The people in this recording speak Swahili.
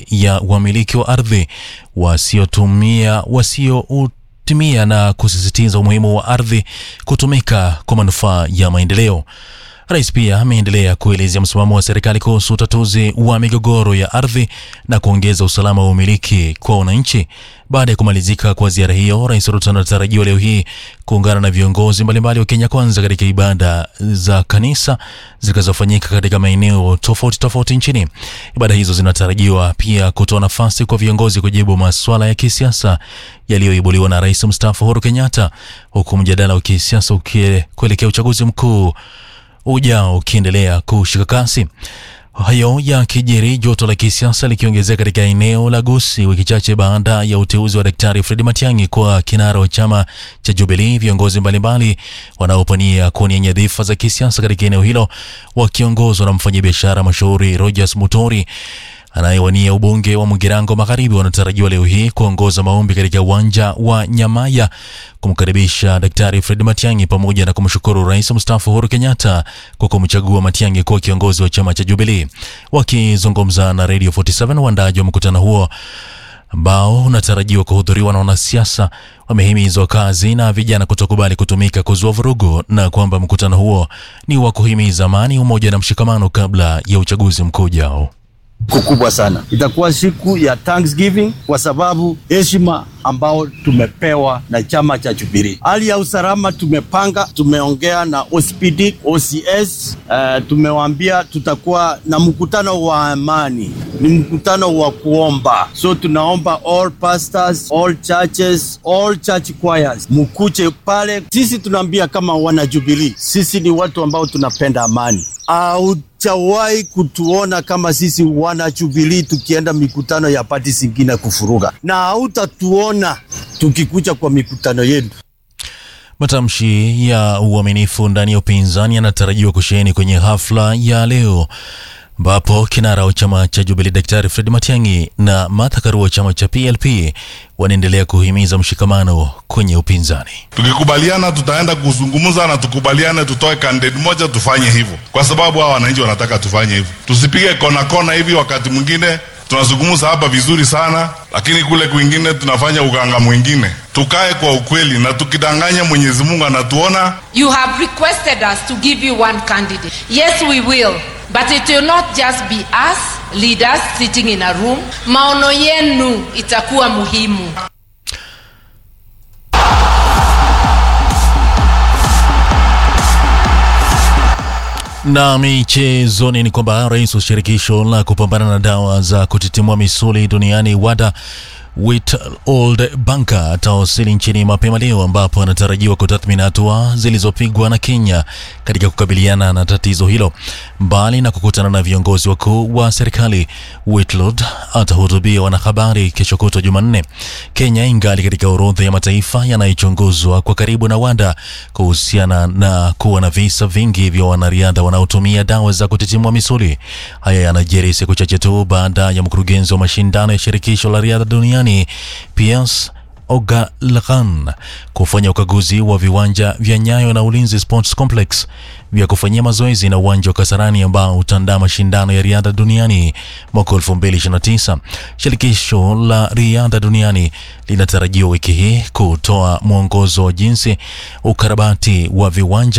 dhidi ya wamiliki wa ardhi wasiotumia wasiotumia na kusisitiza umuhimu wa ardhi kutumika kwa manufaa ya maendeleo. Rais pia ameendelea kuelezea msimamo wa serikali kuhusu utatuzi wa migogoro ya ardhi na kuongeza usalama wa umiliki kwa wananchi. Baada ya kumalizika kwa ziara hiyo, Rais Ruto anatarajiwa leo hii kuungana na viongozi mbalimbali wa Kenya Kwanza katika ibada za kanisa zitakazofanyika katika maeneo tofauti tofauti nchini. Ibada hizo zinatarajiwa pia kutoa nafasi kwa viongozi kujibu masuala ya kisiasa yaliyoibuliwa na Rais mstaafu Uhuru Kenyatta, huku mjadala wa kisiasa kuelekea uchaguzi mkuu ujao ukiendelea kushika kasi. Hayo ya kijiri, joto la kisiasa likiongezeka katika eneo la Gusii wiki chache baada ya uteuzi wa Daktari Fred Matiang'i kwa kinara wa chama cha Jubilee. Viongozi mbalimbali wanaopania kuwania nyadhifa za kisiasa katika eneo hilo wakiongozwa na mfanyabiashara mashuhuri Rogers Mutori anayewania ubunge wa Mugirango Magharibi wanatarajiwa leo hii kuongoza maombi katika uwanja wa Nyamaya kumkaribisha Daktari Fred Matiang'i pamoja na kumshukuru Rais mstaafu Uhuru Kenyatta kwa kumchagua Matiang'i kuwa kiongozi wa chama cha Jubilee. Wakizungumza na Radio 47 waandaaji wa mkutano huo ambao unatarajiwa kuhudhuriwa na wanasiasa wamehimizwa wakazi na vijana kutokubali kutumika kuzua vurugu na kwamba mkutano huo ni wa kuhimiza amani, umoja na mshikamano kabla ya uchaguzi mkuu ujao kubwa sana. Itakuwa siku ya Thanksgiving kwa sababu heshima ambao tumepewa na chama cha Jubilee. Hali ya usalama tumepanga, tumeongea na OCPD, OCS, uh, tumewaambia tutakuwa na mkutano wa amani, ni mkutano wa kuomba. So tunaomba all pastors, all churches, all church choirs mkuche pale. Sisi tunaambia kama wana Jubilee, sisi ni watu ambao tunapenda amani Haujawahi kutuona kama sisi wana Jubilee tukienda mikutano ya pati zingine kufuruga, na hautatuona tukikuja kwa mikutano yetu. Matamshi ya uaminifu ndani ya upinzani yanatarajiwa kusheheni kwenye hafla ya leo ambapo kinara wa chama cha Jubilee Daktari Fred Matiang'i na Martha Karua wa chama cha PLP wanaendelea kuhimiza mshikamano kwenye upinzani. Tukikubaliana tutaenda kuzungumza na tukubaliane, tutoe candidate moja, tufanye hivyo, kwa sababu hawa wananchi wanataka tufanye hivyo. Tusipige kona kona hivi, wakati mwingine tunazungumza hapa vizuri sana, lakini kule kwingine tunafanya uganga mwingine. Tukae kwa ukweli, na tukidanganya Mwenyezi Mungu anatuona. You have requested us to give you one candidate. Yes, we will. But it will not just be us leaders sitting in a room. Maono yenu itakuwa muhimu. Na michezoni ni kwamba rais wa shirikisho la kupambana na dawa za kutitimua misuli duniani WADA Witold Banka atawasili nchini mapema leo ambapo anatarajiwa kutathmini hatua zilizopigwa na Kenya katika kukabiliana na tatizo hilo. Mbali na kukutana na viongozi wakuu wa serikali, Whitlood atahutubia wanahabari kesho kutwa Jumanne. Kenya ingali katika orodha ya mataifa yanayochunguzwa kwa karibu na WADA kuhusiana na kuwa na visa vingi vya wanariadha wanaotumia dawa za kutitimua misuli. Haya yanajiri siku chache tu baada ya mkurugenzi wa mashindano ya shirikisho la riadha duniani Piers Ogalaghan kufanya ukaguzi wa viwanja vya Nyayo na Ulinzi Sports Complex vya kufanyia mazoezi na uwanja wa Kasarani ambao utaandaa mashindano ya riadha duniani mwaka 2029. Shirikisho la riadha duniani linatarajiwa wiki hii kutoa mwongozo wa jinsi ukarabati wa viwanja